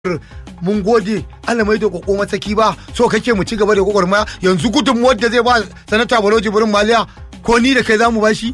mun gode Allah mai da koko matsaki ba so kake mu ci gaba da gwagwarmaya yanzu gudunmuwar da zai ba sanata Baloji Burin Maliya ko ni da kai za mu bashi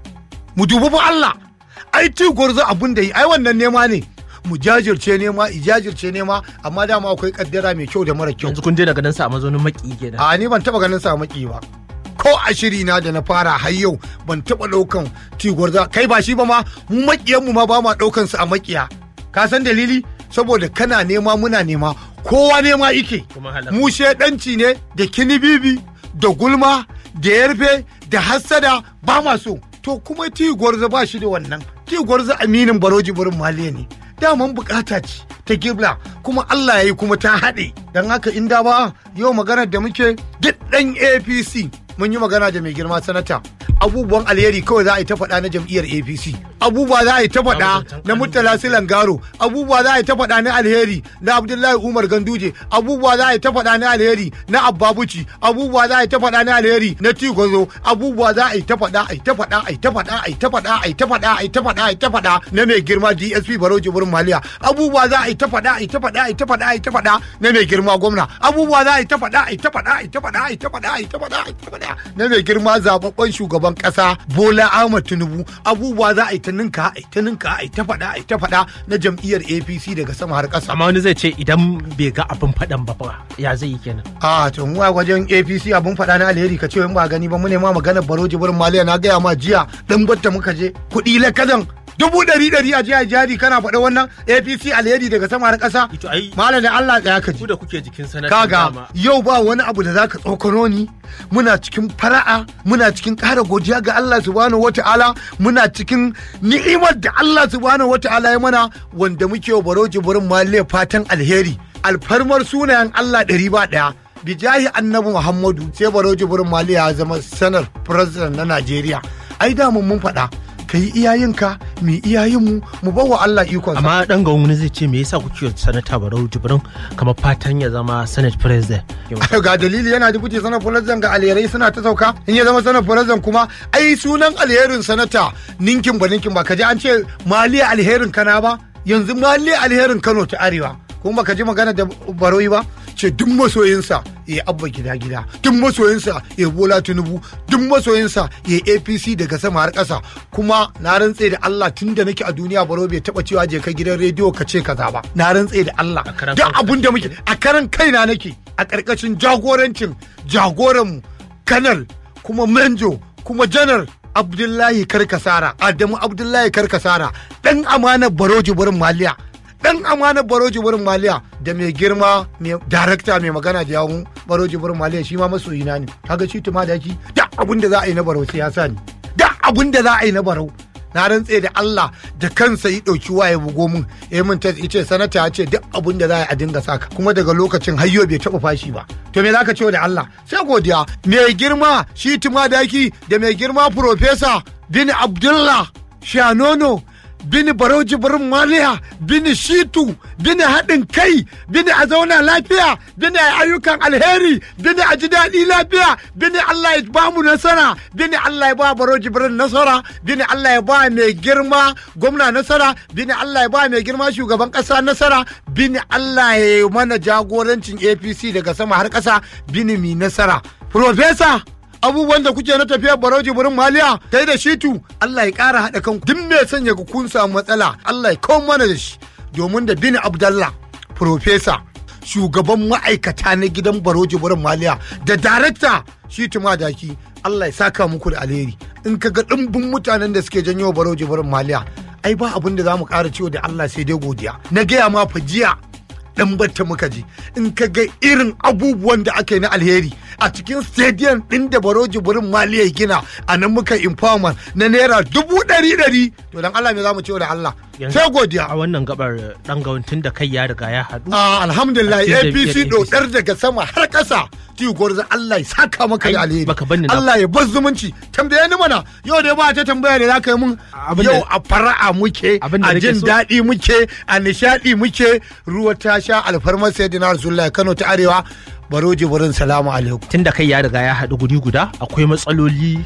mu dubi fa Allah ai ti gwarzo abin da yi ai wannan nema ne mu jajirce nema i jajirce nema amma dama akwai kaddara mai kyau da mara kyau yanzu kun je daga nan sa a mazaunin maki kenan a ni ban taba ganin sa maki ba ko a shiri na da na fara har yau ban taba daukan ti gwarzo kai ba shi ba ma mu makiyan mu ma ba ma daukan su a makiya ka san dalili saboda kana nema muna nema kowa nema ike Kuma halaka. mu shedanci ne da kinibibi da gulma da yarfe da hassada ba ma so to kuma ti gwarzo ba shi da wannan ti gwarzo aminin baroji burin maliya ne daman bukata ce ta gibla kuma Allah ya yi kuma ta haɗe don haka inda ba yau maganar da muke duk ɗan apc mun yi magana da mai girma sanata abubuwan alheri kawai za a yi ta faɗa na jam'iyyar apc abubuwa za a yi ta faɗa na murtala silangaro abubuwa za a yi ta faɗa na alheri na abdullahi umar ganduje abubuwa za a yi ta faɗa na alheri na abbabuci abubuwa za a yi ta faɗa na alheri na tigozo abubuwa za a yi ta faɗa a yi ta faɗa a yi ta faɗa a yi ta faɗa a yi ta faɗa a yi ta faɗa a yi ta faɗa na mai girma dsp baroji burin maliya abubuwa za a yi ta faɗa a yi ta faɗa a yi ta faɗa a yi ta faɗa na mai girma gwamna abubuwa za a yi ta faɗa a yi ta faɗa a yi ta faɗa a yi ta faɗa a yi ta faɗa a yi ta faɗa na mai girma zababben shugaban ƙasa bola ahmad tinubu abubuwa za a yi ta ninka a yi ta ninka a yi ta faɗa a yi ta faɗa na jam'iyyar apc daga sama har ƙasa amma wani zai ce idan bai ga abin faɗan ba fa ya zai yi kenan a to mu a wajen apc abun faɗa na alheri ka ce in ba gani ba mu ne ma maganar baroji burin maliya na gaya ma jiya dan batta muka je kuɗi lakadan dubu ɗari ɗari a jiya jari kana faɗa wannan apc alheri daga sama har ƙasa ito ai malam da allah tsaya ka ji ku da kuke jikin sanatan kaga dama yau ba wani abu da zaka tsokano ni muna cikin fara'a muna cikin ƙara godiya ga Allah subhanahu wata'ala muna cikin ni'imar da Allah subhanahu wata'ala ya mana wanda muke wa baro jibirin maliya fatan alheri alfarmar sunayen Allah ɗari ba ɗaya bijahi annabi Muhammadu sai baro jibirin maliya ya zama sanar president na Najeriya ai da mun faɗa ka yi iyayenka mu iyayenmu mu bawa Allah ikon amma dan ga wani zai ce me yasa kuke sanata barau jibrin kamar fatan ya zama senate president ga dalili yana dubuce sanar fulazan ga alherai suna ta sauka in ya zama sanar fulazan kuma ai sunan alherin sanata ninkin ba ninkin ba ka ji an ce maliya alherin kana ba yanzu maliya alherin kano ta arewa kuma baka ji magana da baroyi ba ce duk masoyinsa ya abba gida gida duk masoyinsa ya bola tinubu duk masoyinsa ya apc daga sama har ƙasa kuma na rantse da allah tun da nake a duniya baro bai taba cewa je ka gidan rediyo ka ce kaza ba na rantse da allah A karan duk kanka abun da muke a karan kaina nake a ƙarƙashin jagorancin jagoranmu kanal kuma manjo kuma janar abdullahi karkasara adamu abdullahi karkasara ɗan amanar baroji wurin maliya dan amanar baroji wurin maliya da mai girma mai darakta mai magana da yawun baroji wurin maliya shi ma masoyina ne kaga shi tuma da shi da abun da za a yi na barau siyasa ne da abun da za a yi na barau na rantse da Allah da kansa yi ɗauki waye bugo min ya min ta ce sanata ya ce duk abun da za a yi a dinga saka kuma daga lokacin hayyo bai taɓa fashi ba to me zaka ce da Allah sai godiya mai girma shi tuma daki da mai girma profesa bin Abdullah Shanono bini barau jibirin maliya bini shitu bini haɗin kai bini a zauna lafiya bini a ayyukan alheri bini a ji daɗi lafiya bini Allah ya ba mu nasara bini Allah ya ba barau jibirin nasara bini Allah ya ba mai girma gwamna nasara bini Allah ya ba mai girma shugaban ƙasa nasara bini Allah ya yi mana jagorancin APC daga sama har ƙasa bini mi nasara Profesa abubuwan da kuke na tafiyar barauji burin maliya kai da shitu Allah ya ƙara haɗa kan duk mai sanya ku kun samu matsala Allah ya kawo mana da shi domin da bin Abdallah profesa shugaban ma'aikata na gidan baroji burin maliya da darakta shitu madaki Allah ya saka muku da alheri in ka ga ɗimbin mutanen da suke janyo baroji burin maliya ai ba abin da za mu ƙara ciwo da Allah sai dai godiya na gaya ma fa jiya dan batta muka ji in ka ga irin abubuwan da aka yi na alheri a cikin stadium din da baroji burin maliya gina a nan muka empowerment na naira dubu ɗari ɗari to dan Allah me za mu ce da Allah Yanzu- sai godiya a wannan gabar dan ga tun da kai ya riga ya haɗu Ah, alhamdulillah A cikin apc jam'iyyar dodar daga sama har ƙasa tiyo gwarza Allah ya saka maka da Ai, alheri baka banni na- Allah ya bar zumunci tambaye ni mana yau da ba ta tambaya ne zaka yi mun Abin da- yau a fara'a muke Abin da a nake jin so- daɗi muke a nishaɗi muke ruwa ta sha alfarmar sayyidina rasulullahi Kano ta arewa baroji burin salamu alaikum tun da kai ya riga ya haɗu guri guda akwai matsaloli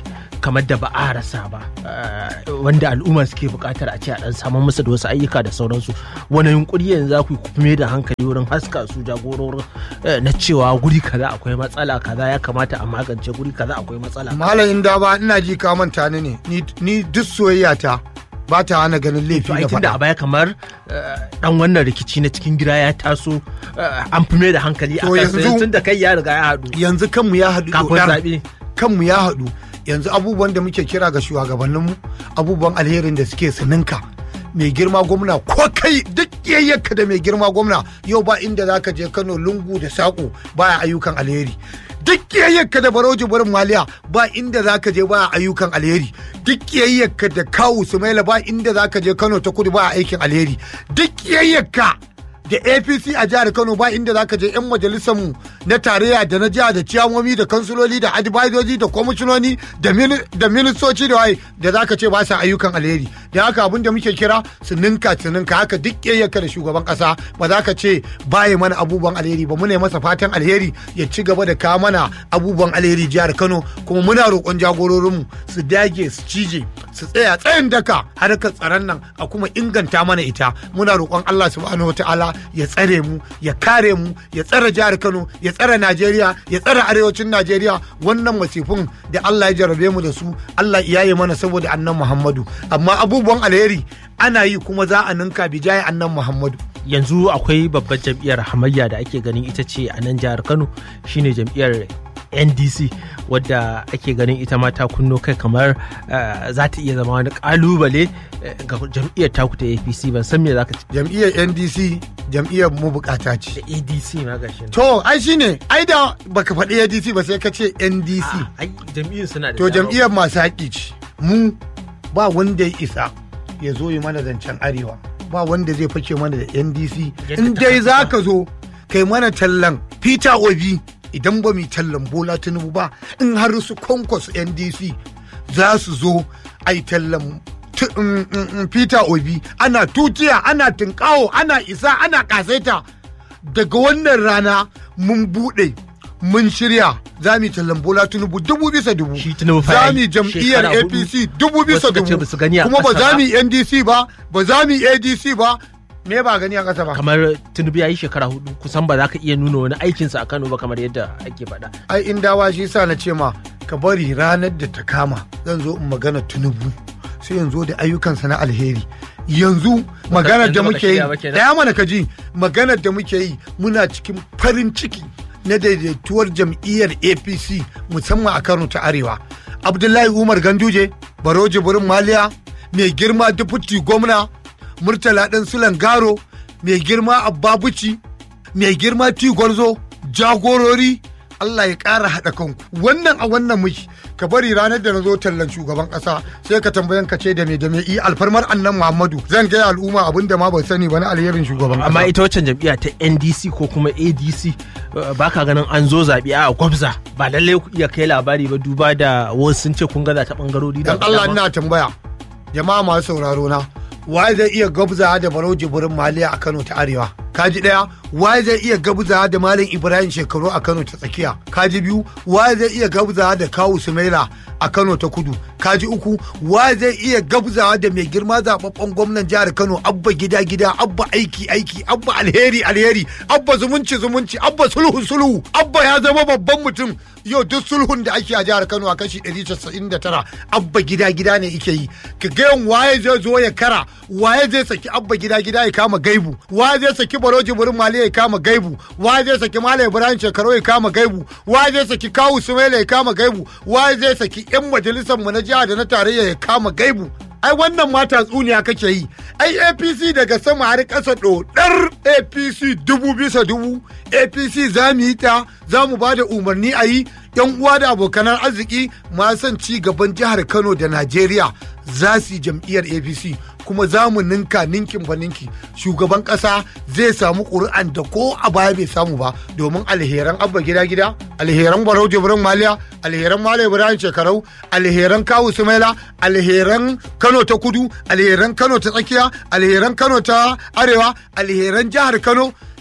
kamar da ba a rasa ba wanda al'umma suke buƙatar a ce a ɗan samun musu da wasu ayyuka da sauransu wani yunkuri yanzu za ku yi kuma da hankali wurin haska su jagororin na cewa guri kaza akwai matsala kaza ya kamata a magance guri kaza akwai matsala malam inda ba ina ji ka manta ni ne ni duk soyayya ta ba ta hana ganin laifi da faɗa. da a baya kamar dan wannan rikici na cikin gida ya taso an fi mai da hankali a kan tun da kai ya riga ya haɗu. Yanzu kanmu ya haɗu. Kafin zaɓe. Kanmu ya haɗu. Yanzu abubuwan da muke kira ga shugabanninmu abubuwan alherin da suke sininka. mai girma gwamna ko kai duk yayyaka da mai girma gwamna yau ba inda za ka je kano lungu da saƙo baya ayyukan alheri duk yayyaka da baroji barin maliya ba inda za ka je ba ayyukan alheri duk yayyaka da kawu sumaila ba inda za ka je kano ta kudu ba aikin alheri duk yayyaka da apc a jihar kano ba inda za ka je 'yan majalisarmu na tarayya da na jiha da ciyamomi da kansuloli da advisoji da kwamishinoni da ministoci da waye da za ka ce ba sa ayyukan alheri da haka abin da muke kira su ninka su ninka haka duk yayyaka da shugaban kasa ba za ka ce baya mana abubuwan alheri ba muna masa fatan alheri ya ci gaba da kawo mana abubuwan alheri jihar kano kuma muna roƙon jagororinmu su dage su cije su tsaya tsayin daka harkar tsaron nan a kuma inganta mana ita muna roƙon allah subhanahu wataala ya tsare mu ya kare mu ya tsare jihar Kano ya tsare Najeriya ya tsare arewacin Najeriya wannan masifin da Allah ya jarabe mu da su Allah ya yi mana saboda annan Muhammadu amma abubuwan alheri ana yi kuma za a ninka bijaye annan Muhammadu yanzu akwai babbar jam'iyyar hamayya da ake ganin ita ce a nan jihar Kano shine jam'iyyar ndc wadda ake ganin ita ma ta kunno kai kamar za ta iya zama wani kalubale ga jam'iyyar taku ta apc ban san me za ka ci jam'iyyar ndc jam'iyyar mu bukata ce da adc ma gashi to ai shine ai da baka faɗi adc ba sai ka ce ndc ai jam'iyyar suna da to jam'iyyar masu haƙi ce mu ba wanda ya isa ya zo yi mana zancen arewa ba wanda zai fake mana da ndc in dai za ka zo kai mana tallan peter obi idan ba mu tallan bola tinubu ba in har su kwankwas ndc za su zo a yi tallan peter obi ana tutiya ana tinkawo ana isa ana kasaita daga wannan rana mun bude mun shirya za mu tallan bola tinubu dubu bisa dubu za mu jam'iyyar apc dubu bisa dubu kuma ba za mu ndc ba ba za mu adc ba me ba gani a ƙasa ba kamar tinubu ya yi shekara hudu kusan ba za ka iya nuna wani aikinsa a kano ba kamar yadda ake faɗa ai in dawa shi sa na ce ma ka bari ranar da ta kama zan zo in magana tinubu sai yanzu da ayyukansa na alheri yanzu maganar da muke yi daya mana ka ji maganar da muke yi muna cikin farin ciki na daidaituwar jam'iyyar apc musamman a kano ta arewa abdullahi umar ganduje baroje burin maliya mai girma dufuti gwamna murtala ɗan sulan garo mai girma abbabuci mai girma tigwarzo jagorori Allah ya ƙara haɗa kanku wannan a wannan muki ka bari ranar da na zo tallan shugaban ƙasa sai ka tambayan ka ce da me da me i alfarmar annan Muhammadu zan gaya al'umma abin da ma ban sani ba na alherin shugaban ƙasa amma ita waccan jam'iyya ta NDC ko kuma ADC baka ganin an zo zaɓe a gwabza ba lallai ku iya kai labari ba duba da wasu sun ce kun gaza ta bangarori da dan Allah ina tambaya jama'a masu sauraro na waye zai iya gabza da barau jibirin maliya a kano ta arewa kaji daya waye zai iya gabza da malam ibrahim shekaru a kano ta tsakiya kaji biyu waye zai iya gabza da kawu sumaila a kano ta kudu kaji uku waye zai iya gabzawa da mai girma zababben gwamnan jihar kano abba gida gida abba aiki aiki abba alheri alheri abba zumunci zumunci abba sulhu sulhu abba ya zama babban mutum yau duk sulhun da ake a jihar kano a kashi 199 abba gida gida ne ike yi ka ga waye zai zo ya kara waye zai saki abba gida gida ya kama gaibu waye zai saki baroji burin mali ya kama gaibu waye zai saki malam ibrahim shekaru ya kama gaibu waye zai saki kawu sumaila ya kama gaibu waye zai saki yan majalisar mu na jiha da na tarayya ya kama gaibu ai wannan ma tatsuniya kake yi ai apc daga sama har ƙasa ɗodar apc dubu bisa dubu apc za mu yi ta za mu ba da umarni a yi yan uwa da abokanan arziki ma son ci gaban jihar kano da najeriya za su yi jam'iyyar apc kuma za mu ninka ninkin ba ninki shugaban ƙasa zai samu ƙuri'an da ko a baya bai samu ba domin alheran abba gida gida alheran barau jibrin maliya alheran malam ibrahim shekarau alheran kawu sumaila alheran kano ta kudu alheran kano ta tsakiya alheran kano ta arewa alheran jihar kano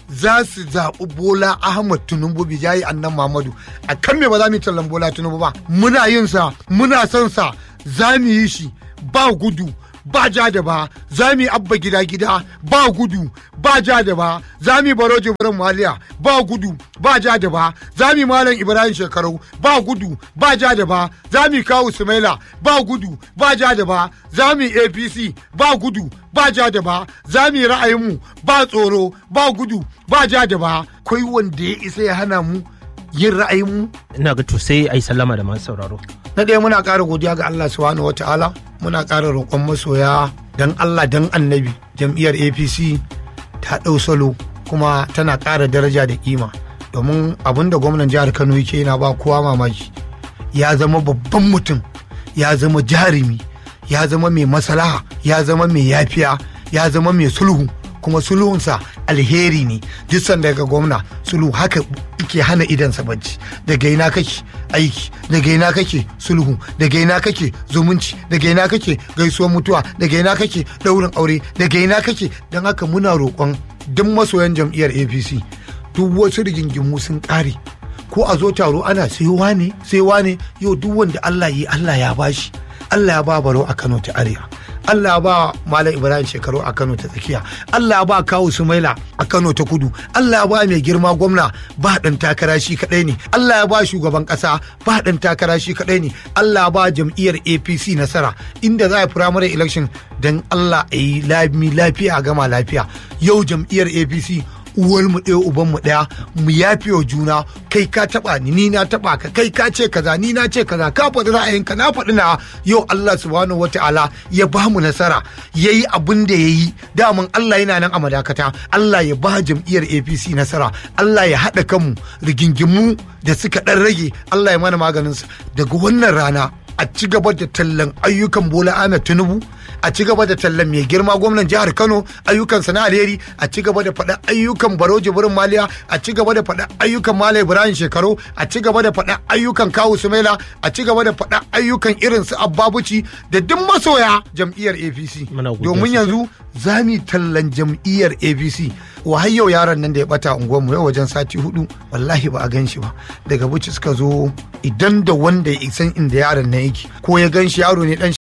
za su zaɓi bola ahmad tinubu bijayi annan mamadu a kan me ba za mu yi tallan bola tinubu ba muna yin sa muna son sa za mu yi shi ba gudu ba ja da ba za mu yi abba gida gida ba gudu ba ja da ba za mu yi baro jibrin maliya ba gudu ba ja da ba za mu yi malam ibrahim shekaru ba gudu ba ja da ba za mu yi kawu sumaila ba gudu ba ja da ba za mu yi apc ba gudu ba ja da ba za mu yi ra'ayinmu ba tsoro ba gudu ba ja da ba kai wanda ya isa ya hana mu yin ra'ayinmu ina ga to sai ai sallama da masu sauraro na ɗaya muna ƙara godiya ga Allah subhanahu wata'ala muna ƙara roƙon masoya dan Allah dan annabi jam'iyyar APC ta ɗau salo kuma tana ƙara daraja da kima domin abin da gwamnan jihar Kano yake yana ba kowa mamaki ya zama babban mutum ya zama jarumi ya zama mai maslaha ya zama mai yafiya ya zama mai sulhu kuma sulhunsa alheri ne duk sanda ga gwamna sulhu haka ke hana idansa bacci daga ina kake aiki daga ina kake sulhu daga ina kake zumunci daga ina kake gaisuwar mutuwa daga ina kake daurin aure daga ina kake don haka muna roƙon duk masoyan jam'iyyar apc duk wasu rigingimu sun ƙare ko a zo taro ana sai wane sai wane yau duk wanda allah yi allah ya bashi allah ya ba baro a kano ta arewa Allah ba Malam Ibrahim shekaru a Kano ta tsakiya. Allah ba Kawu Sumaila a Kano ta kudu. Allah ba mai girma gwamna ba ɗan takara shi kaɗai ne. Allah ba shugaban ƙasa ba ɗan takara shi kaɗai ne. Allah ba jam'iyyar APC nasara inda za a primary election don Allah a yi lami lafiya a gama lafiya. Yau jam'iyyar APC uwar mu ɗaya uban mu ɗaya mu yafe wa juna kai ka taɓa ni ni na taɓa ka kai ka ce kaza ni na ce kaza ka faɗi ra'ayinka na faɗi na yau Allah subhanahu wata'ala ya ba mu nasara yayi abin da yayi daman Allah yana nan a madakata Allah ya ba jam'iyyar APC nasara Allah ya haɗa kanmu rigingimu da suka ɗan rage Allah ya mana maganin su daga wannan rana a ci gaba da tallan ayyukan Bola Ahmed Tinubu a ci gaba da tallan mai girma gwamnan jihar Kano ayyukansa na alheri a ci gaba da faɗa ayyukan Baro Jibrin Maliya a ci gaba da faɗa ayyukan Malam Ibrahim Shekaru a ci gaba da faɗa ayyukan Kawu Sumaila a ci gaba da faɗa ayyukan irin su Abbabuci da duk masoya jam'iyyar APC domin yanzu za mu tallan jam'iyyar APC yau yaron nan da ya bata unguwarmu yau wajen sati hudu wallahi ba a gan shi ba daga buci suka zo idan da wanda ya san inda yaron nan yake ko ya gan shi yaro ne dan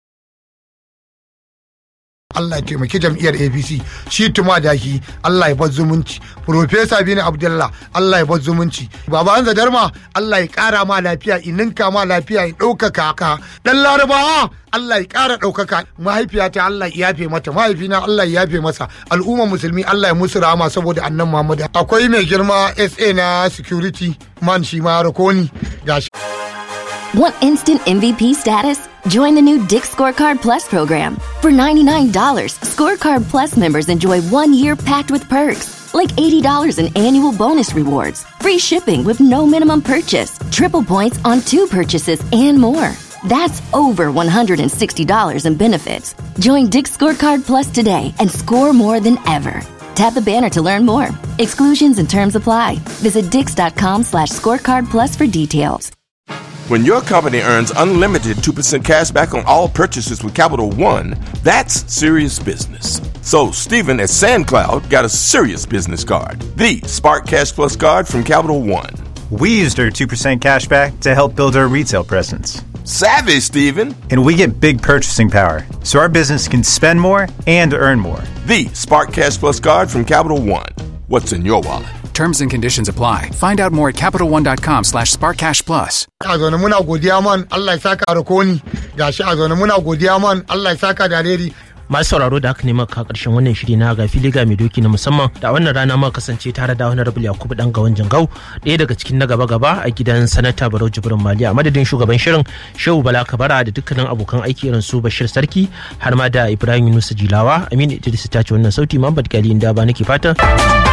Allah ya taimaki jam'iyyar APC shi tuma da shi Allah ya bar zumunci Profesa Bini Abdullah Allah ya bar zumunci Baba Hanza Darma Allah ya kara ma lafiya ininka ma lafiya ya ɗaukaka ka dan Larabawa Allah ya ƙara ɗaukaka mahaifiyata Allah ya yafe mata mahaifina Allah ya yafe masa al'umma musulmi Allah ya musu rahama saboda annan Muhammad akwai mai girma SA na security man shi ma rakoni gashi Want instant MVP status? Join the new Dick Scorecard Plus program. For $99, Scorecard Plus members enjoy one year packed with perks, like $80 in annual bonus rewards, free shipping with no minimum purchase, triple points on two purchases, and more. That's over $160 in benefits. Join Dick Scorecard Plus today and score more than ever. Tap the banner to learn more. Exclusions and terms apply. Visit dix.com slash scorecard plus for details. When your company earns unlimited 2% cash back on all purchases with Capital One, that's serious business. So, Stephen at SandCloud got a serious business card the Spark Cash Plus card from Capital One. We used our 2% cash back to help build our retail presence. Savvy, Stephen! And we get big purchasing power, so our business can spend more and earn more. The Spark Cash Plus card from Capital One. What's in your wallet? Terms and conditions apply. Find out more at CapitalOne.com slash SparkCashPlus. a zaune muna godiya man Allah ya saka rakoni gashi a zaune muna godiya man Allah ya saka da alheri masu sauraro da aka nema ka karshen wannan shiri na ga fili ga mai doki na musamman da wannan rana ma kasance tare da wani rabu yakubu dan gawan jingau ɗaya daga cikin na gaba gaba a gidan sanata barau jibrin mali a madadin shugaban shirin shehu bala kabara da dukkanin abokan aiki irin su bashir sarki har ma da ibrahim yunusa jilawa aminu idris ta ce wannan sauti muhammad gali inda ba nake fatan